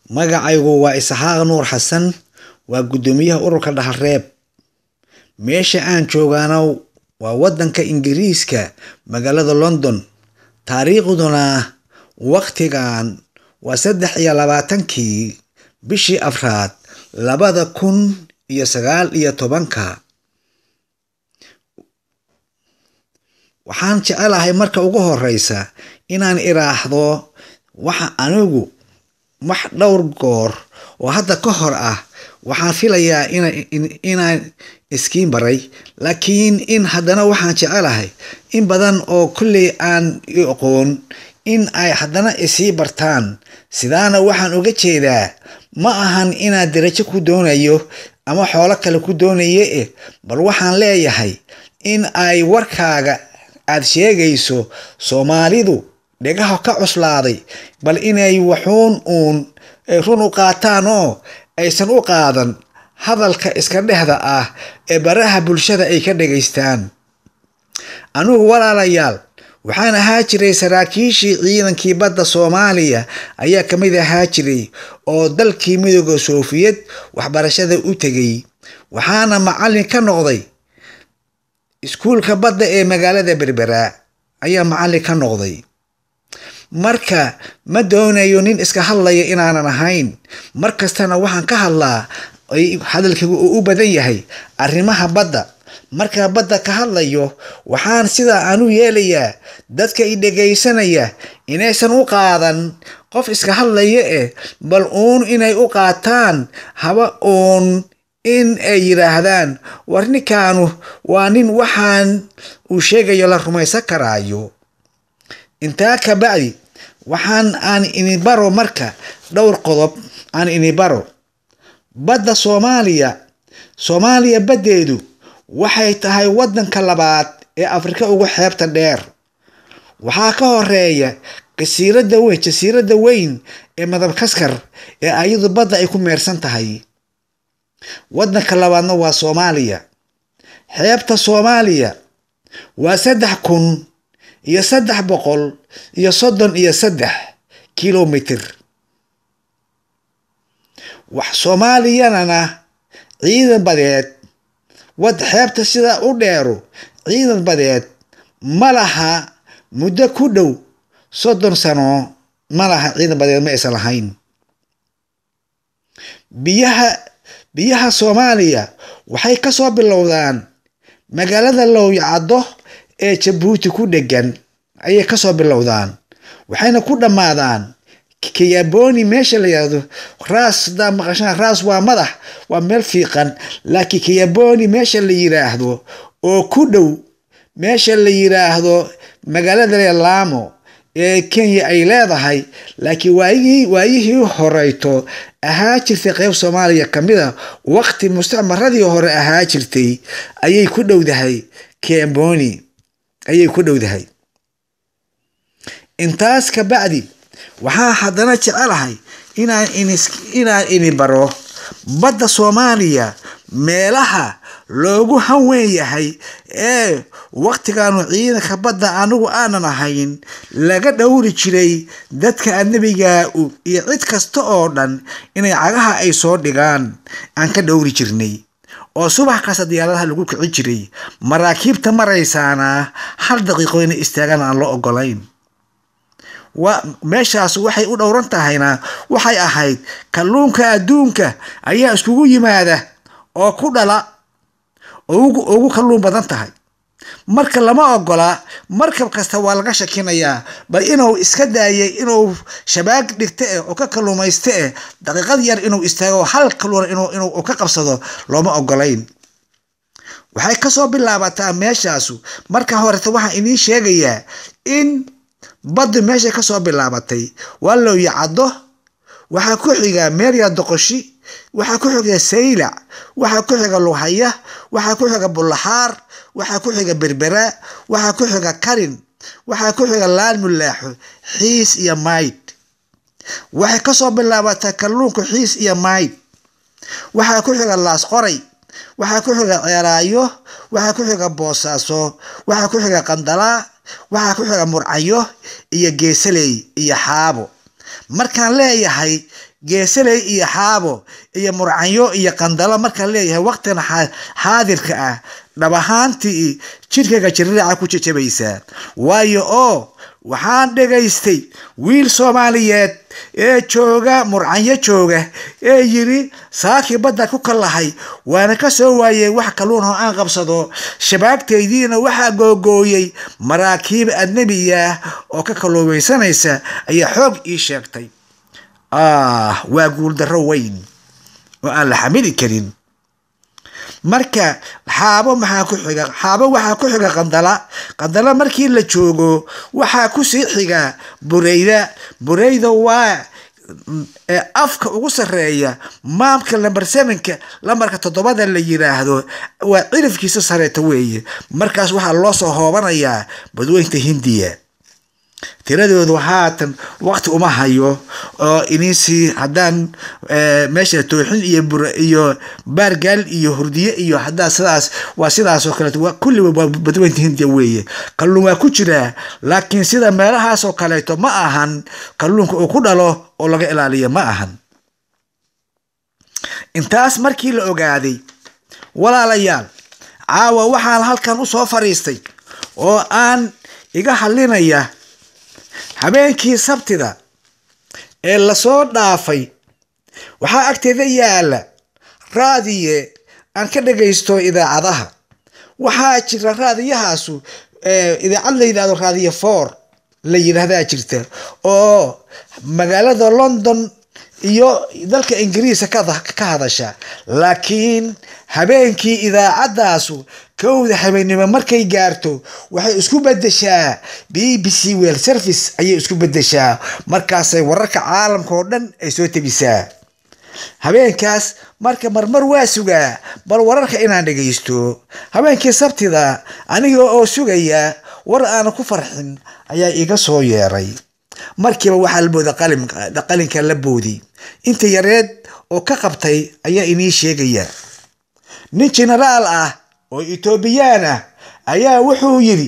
magacaygu waa isxaaq nuur xasan waa guddoomiyaha ururka dhaxalreeb meesha aan joogaana waa waddanka ingiriiska magaalada london taariikhduna wakhtigan waa saddex iyo labaatankii bishii afraad labada kun iyo sagaal iyo tobanka waxaan jecelahay marka ugu horeysa inaan iraahdo waxa anigu wax dhowr goor oo hadda ka hor ah waxaan filayaa inaan iskiin baray laakiin in haddana waxaan jecelahay in badan oo kolley aan aqoon in ay haddana isii bartaan sidaana waxaan uga jeedaa ma ahan inaad darajo ku doonayo ama xoolo kale ku doonaye eh bal waxaan leeyahay in ay warkaaga aad sheegayso soomaalidu dhegaha ka cuslaaday bal inay waxuun uun run u qaataan oo aysan u qaadan hadalka iska dhexda ah ee baraha bulshada ay ka dhegaystaan anigu walaalayaal waxaan ahaa jiray saraakiishii ciidankii badda soomaaliya ayaa ka mid ahaa jiray oo dalkii midooda soofiyad waxbarashada u tegay waxaana macallin ka noqday iskuulka badda ee magaalada berbera ayaa macallin ka noqday marka ma doonayo nin iska hadlaya inaanan ahayn mar kastana waxaan ka hadlaa hadalkaygu uu u badan yahay arrimaha badda markaa badda ka hadlayo waxaan sidaa aan u yeelayaa dadka i dhegaysanaya inaysan u qaadan qof iska hadlaya eh bal uun inay u qaataan haba uun in ay yidhaahdaan war ninkaanu waa nin waxaan uu sheegayo la rumaysan karaayo intaa ka bacdi waxaan aan ini baro marka dhowr qodob aan ini baro badda soomaaliya soomaaliya baddeedu waxay tahay waddanka labaad ee afrika ugu xeebta dheer waxaa ka horeeya jasiiradda weyn jasiiradda weyn ee madabkaskar ee ayadu badda ay ku meersan tahay waddanka labaadna waa soomaaliya xeebta soomaaliya waa saddex kun iyo saddex boqol iyo soddon iyo saddex kilomitr wax soomaaliyanana ciidan badeed wad xeebta sidaa u dheero ciidan badeed ma laha muddo ku dhow soddon sano ma laha ciidan badeed ma aysan lahayn biyaha biyaha soomaaliya waxay kasoo bilowdaan magaalada lowyacaddo ee jabuuti ku dhegan ayay kasoo bilowdaan waxayna ku dhammaadaan kiyaboni meesha la yihahdo raas hadaa maqashaan raas waa madax waa meel fiiqan laakiin kiyaboni meesha la yiraahdo oo ku dhow meesha la yiraahdo magaalada laamo ee kenya ay leedahay laakiin waayihii waayihii horeyto ahaa jirtay qeyb soomaaliya kamid a waqti mustacmaradii hore ahaa jirtay ayay ku dhowdahay kiyaboni ayay ku dhowdahay intaas ka bacdi waxaa haddana jecelahay inaan inaan ini baro badda soomaaliya meelaha loogu hanweyn yahay ee waqtigaanu ciidanka badda anigu aanan ahayn laga dhowri jiray dadka adnebiga iyo cid kasta oo dhan inay cagaha ay soo dhigaan aan ka dhowri jirnay oo subax kasta diyaaradaha lagu kici jiray maraakiibta maraysaana hal daqiiqo inay istaagaan aan loo ogolayn meeshaas waxay u dhowran tahayna waxay ahayd kalluunka adduunka ayaa iskugu yimaada oo ku dhala ugu kalluun badan tahay marka lama ogola markab kasta waa laga shakinayaa bal inuu iska daayay inuu shabaag dhigta eh oo ka kalluumaysta eh daqiiqad yar inuu istaago hal kalluuna inuu ka qabsado looma ogolayn waxay kasoo bilaabataa meeshaasu marka horeta waxaan idiin sheegayaa in baddu meeshay kasoo bilaabatay waa looyacaddo waxaa ku xiga meerya doqoshi waxaa ku xiga saylac waxaa ku xiga luhaya waxaa ku xiga bullaxaar waxaa ku xiga berbera waxaa ku xiga karin waxaa ku xiga laan mulaaxo xiis iyo mayd waxay kasoo bilaabataa kalluunka xiis iyo mayd waxaa ku xiga laas qoray waxaa ku xiga ceeraayo waxaa ku xiga boosaaso waxaa ku xiga qandalaa waxaa ku xiga murcayo iyo geesaley iyo xaabo markaan leeyahay geesaley iyo xaabo iyo murcanyo iyo qandalo marka leeyahay waqtigan xaadirka ah dhab ahaantii jidhkaga jirraaca ku jajabaysaa waayo oo waxaan dhegaystay wiil soomaaliyeed ee jooga murcanyo jooga ee yiri saakii badda ku kallahay waana ka soo waayey wax kalluun oo aan qabsado shabaagtaydiina waxaa googooyey maraakiib adnebiya oo ka kalluumaysanaysa ayaa xoog ii sheegtay ah waa guuldarro weyn oo aan la xamili karin marka xaabo maxaa ku xiga xaabo waxaa ku xiga qandala qandala markii la joogo waxaa kusii xiga bureyda bureyda waa afka ugu sarreeya maamka lamber sevenka lambarka toddobada la yiraahdo waa cirifkiisa sareeta weeye markaas waxaa loo soo hoobanayaa badweynta hindiya tiradoodu haatan waqti uma hayo oo ininsii haddaan meesha tooxin iyo bur iyo baargaal iyo hurdiye iyo haddaa sidaas waa sidaas oo kaleeto waa kulliba waa badweynta hindiya weeye kalluun waa ku jiraa laakiin sida meelahaas oo kaleeto ma ahan kalluunka uu ku dhalo oo laga ilaaliya ma ahan intaas markii la ogaaday walaalayaal caawa waxaan halkan u soo fadhiistay oo aan iga hadlinaya habeenkii sabtida ee lasoo dhaafay waxaa agteeda yaala raadiye aan ka dhagaysto idaacadaha waxaa jira raadiyahaasu idaacad la yidhahdo raadiye for la yidhaahdaa jirta oo magaalada london iyo dalka ingiriiska ka hadasha laakiin habeenkii idaacadaasu kowda habeennimo markay gaarto waxay isku bedeshaa b b c wel service ayay isku bedeshaa markaasay wararka caalamka oo dhan ay soo tebisaa habeenkaas marka marmar waa sugaa bal wararka inaan dhagaysto habeenkii sabtida aniga oo sugaya war aana ku farxin ayaa iga soo yeeray markiiba waxaa la booda qalinka la boodi inta yareed oo ka qabtay ayaa inii sheegaya nin jenaraal ah oo etoobiyaan ah ayaa wuxuu yidhi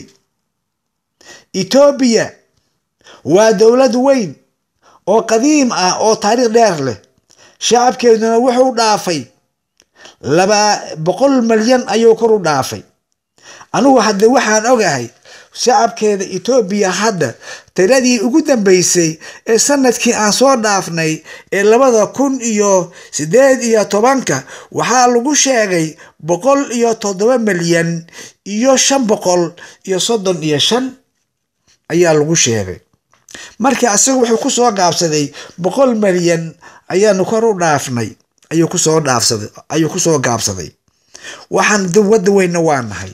etoobiya waa dowlad weyn oo qadiim ah oo taariikh dheer leh shacabkeeduna wuxuu dhaafay laba boqol malyan ayuu kor u dhaafay anigu hadde waxaan ogahay shacabkeeda etoobiya hadda tiradii ugu dambeysay ee sanadkii aan soo dhaafnay ee labada kun iyo sideed iyo tobanka waxaa lagu sheegay boqol iyo toddoba milyan iyo shan boqol iyo soddon iyo shan ayaa lagu sheegay markii asaga wuxuu kusoo gaabsaday boqol milyan ayaanu kor u dhaafnay ayuu kusoo dhaafsaday ayuu kusoo gaabsaday waxaan wadda weynna waa nahay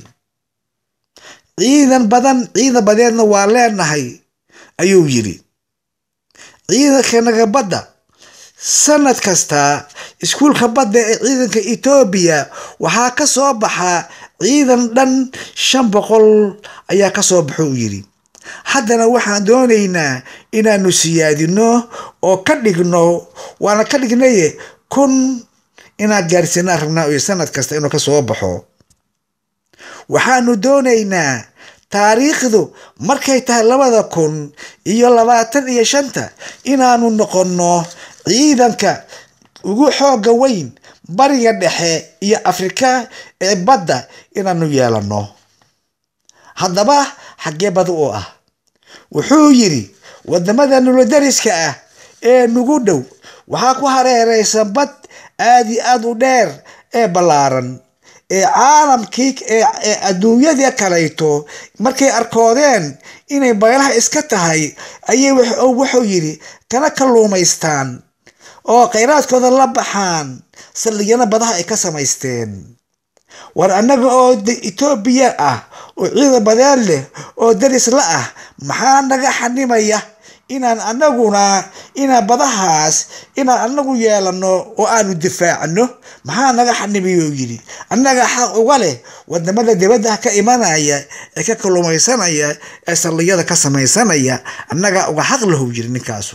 ciidan badan ciidan badeedna waa leenahay ayuu yidhi ciidankanaga badda sanad kasta iskuulka badda ee ciidanka etoobiya waxaa ka soo baxa ciidan dhan shan boqol ayaa ka soo baxo uu yidhi haddana waxaan doonaynaa inaanu siyaadino oo ka dhigno waana ka dhignaye kun inaad gaarsiinaan rabnaa iyo sanad kasta inuu ka soo baxo waxaanu doonaynaa taariikhdu markay tahay labada kun iyo labaatan iyo shanta inaanu noqonno ciidanka ugu xooga weyn bariga dhexe iyo afrika ee badda inaanu yeelanno haddaba xaggee bad u ah wuxuu yidhi wadamada nuladariska ah ee nugu dhow waxaa ku hareereysan bad aad iyo aad u dheer ee ballaaran ee caalamkii ee adduunyadii kalayto markay arkoodeen inay baylaha iska tahay ayay wuxuu yidhi kana kalluumaystaan oo khayraadkooda la baxaan saldhigyana badaha ay ka samaysteen war annaga oo etoobiya ah oo ciidan badeed leh oo daris la ah maxaa naga xanimaya inaan anaguna inaan badahaas inaan anagu yeelano oo aanu difaacno maxaa naga xanimiyuu yidhi annaga xaq uga leh wadamada dibadda ka imanaya ee ka kalluumaysanaya ee saldhigyada ka samaysanaya annaga uga xaq lahu yiri ninkaasu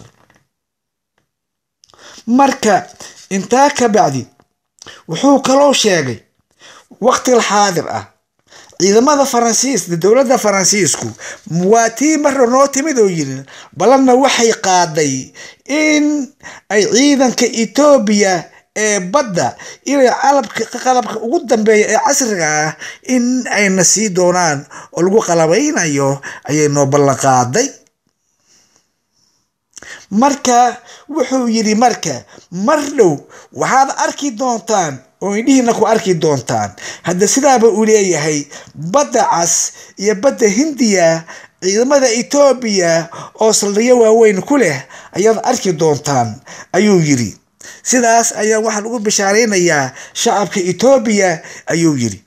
marka intaa ka bacdi wuxuu kaloo sheegay waqtiga xaadir ah ciidamada faransiis dowladda faransiisku waa tii marra noo timid oo yiri balanna waxay qaaday in ay ciidanka etoobiya ee badda inay calabka qalabka ugu dambeeya ee casriga ah in ayna sii doonaan oo lagu qalabaynayo ayay noo ballan qaaday marka wuxuu yidhi marka mar dhow waxaad arki doontaan oo indhihiina ku arki doontaan hadda sidaaba uu leeyahay badda cas iyo badda hindiya ciidamada etoobiya oo saldhigyo waaweyn ku leh ayaad arki doontaan ayuu yidhi sidaas ayaa waxaa lagu bishaaraynayaa shacabka etoobiya ayuu yidhi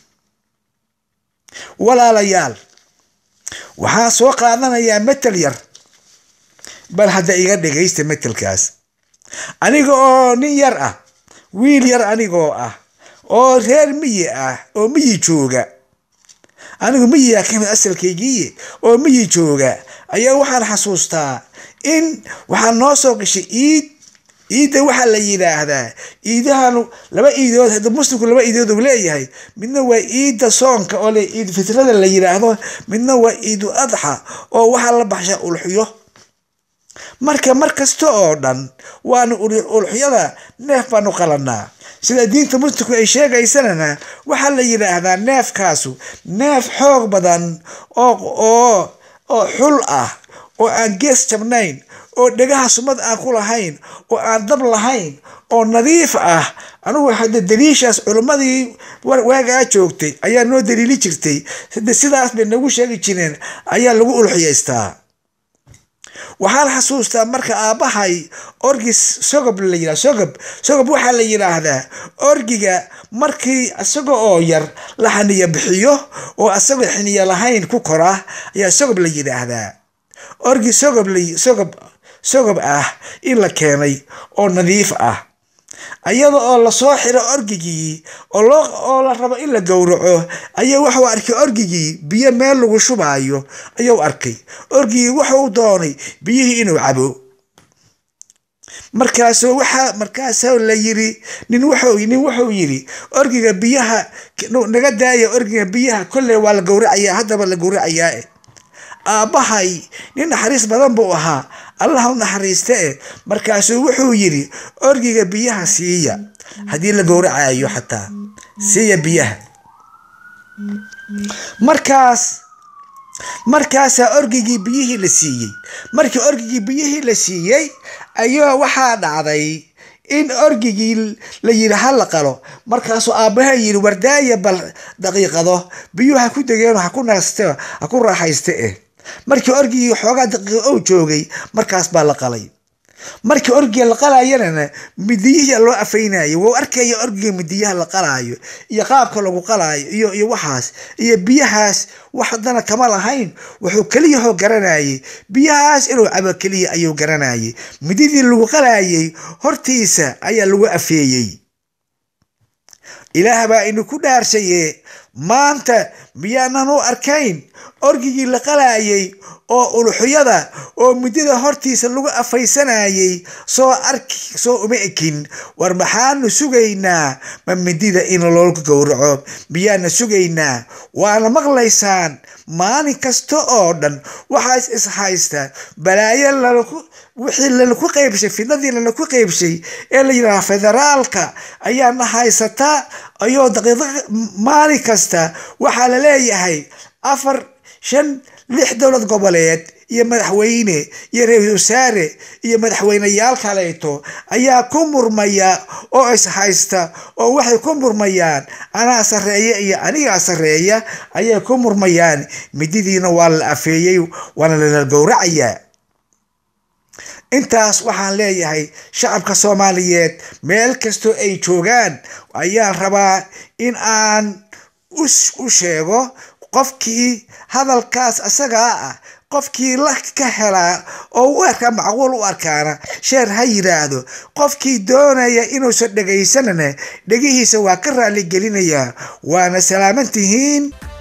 walaalayaal waxaan soo qaadanayaa metel yar bal hadda iga dhegaysta metelkaas aniga oo nin yar ah wiil yar anigoo ah oo reer miyi ah oo miyi jooga anigu miyiga kamid asalkaygiiye oo miyi jooga ayaa waxaan xasuustaa in waxaa noo soo gashay iid iidda waxaa la yidhaahdaa iidahan laba iidood hadda muslimku laba iidood uu leeyahay midna waa iidda soonka oo le iid fitrada la yidhaahdo midna waa iidu adxa oo waxaa la baxshaa ulxyo marka mar kasta oo dhan waanu ulxyada neef baanu qalanaa sida diinta muslimku ay sheegaysanana waxaa la yidhaahdaa neefkaasu neef xoog badan oo oo oo xul ah oo aan gees jabnayn oo dhegaha sumad aan ku lahayn oo aan dab lahayn oo nadiif ah anugu hadda daliishaas culimmadii waagaa joogtay ayaa noo daliili jirtay hade sidaas bay nagu sheegi jireen ayaa lagu ulxiyaystaa waxaan xasuustaa marka aabbahay orgis sogob la yidhah sogob sogob waxaa la yidhaahdaa orgiga markii isaga oo yar la xaniya bixiyo oo asagoo xiniya lahayn ku kora ayaa sogob la yidhaahdaa orgi sogob sogob sogob ah in la keenay oo nadiif ah ayada oo lasoo xiro orgigii oo la rabo in la gowraco ayaa wuxuu arkay orgigii biyo meel lagu shubaayo ayuu arkay orgigii wuxuu doonay biyihii inuu cabo markaasoo waxaa markaasoo la yiri nin wuxuu nin wuxuu yiri orgiga biyaha naga daaya orgiga biyaha kolley waa la gowracayaa haddaba la gowracayaa aabbahay nin naxariis badan buu ahaa allah u naxariista e markaasuu wuxuu yidhi orgiga biyaha siiya haddii la gowracayo xataa siiya biyaha markaas markaasaa orgigii biyihii la siiyey markii orgigii biyihii la siiyey ayaa waxaa dhacday in orgigii la yidhi ha la qalo markaasuu aabbaha yidhi wardaaya bal daqiiqado biyuhu ha ku degeen ha ku naste ha ku raaxayste eh markii orgigii xoogaa daqiiqo ou joogay markaas baa la qalay markii orgiga la qalayana midiyihii loo afaynayo wou arkaya orgiga midiyaha la qalaayo iyo qaabka lagu qalaayo iyo iyo waxaas iyo biyahaas wax haddana kama lahayn wuxuu keliyahoo garanayay biyahaas inuu cabo keliya ayuu garanayay mididii lagu qalayay hortiisa ayaa lagu afeeyey ilaah baa inu ku dhaarshaye maanta miyaanan u arkayn orgigii la qalayay oo uluxyada oo midida hortiisa lagu afaysanayay soo arki soo uma ekin war maxaanu sugaynaa ma midida in loogu gowraco miyaana sugaynaa waana maqlaysaan maalin kasta oo dhan waxaas is haysta balaayo lalaku wixii lalaku qaybshay fidnadii lalaku qaybshay ee la yidhaha federaalka ayaana haysataa ayoo daqiiqa maalin kasta waxaa la leeyahay afar shan lix dowlad goboleed iyo madaxweyne iyo ra-iisul wasaare iyo madaxweyneyaal kaleeto ayaa ku murmaya oo is haysta oo waxay ku murmayaan anaa sarreeya iyo anigaa sarreeya ayay ku murmayaan mididiina waa la afeeyey waana lala gowracayaa intaas waxaan leeyahay shacabka soomaaliyeed meel kastoo ay joogaan ayaan rabaa in aan u sheego qofkii hadalkaas asagaa ah qofkii la ka helaa oo u arkaa macquul u arkaana sheer ha yidhaahdo qofkii doonaya inuusan dhegaysanana dhegihiisa waa ka raali gelinayaa waana salaaman tihiin